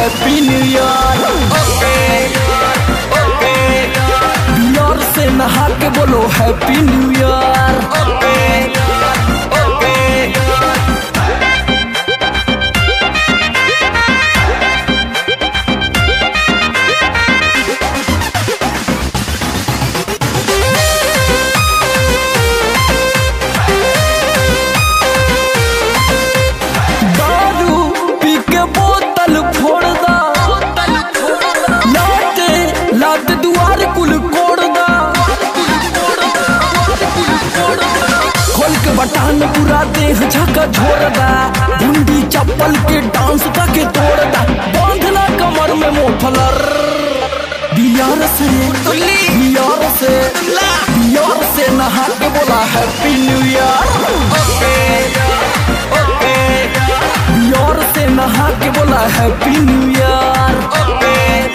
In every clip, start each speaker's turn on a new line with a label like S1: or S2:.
S1: happy new year beer से नहा के बोलो हैप्पी न्यू ईयर दारू पी के बोतल फोड़ दा लाते लाते दुआर कुल कोड़ दा खोल के बटान पूरा देह झका झोर दा बुंदी चप्पल के डांस का के तोड़ दा बांधना कमर में मोफलर बियार से बियार से बियार से नहा के बोला हैप्पी न्यू ईयर बियर से नहा के बोला हैप्पी न्यू ईयर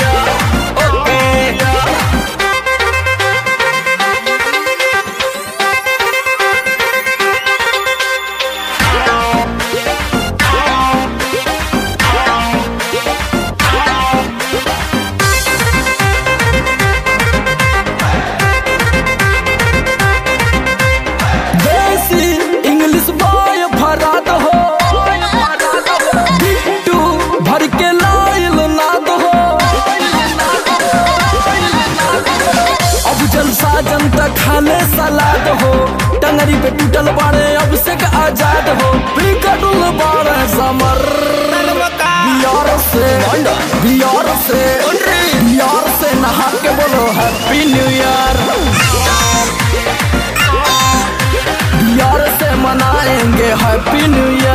S1: देसी इंग्लिश बॉय फराद हो बिट्टू भर के लाइल नाद हो अब जलसा जनता खाले सलाद हो टंगरी पे टूटल बाड़े अब से का आजाद हो बिगड़ल बाड़े समर बियार से बियार से बियार से नहा के बोलो हैप्पी न्यू ईयर बियार से मनाएंगे हैप्पी न्यू ईयर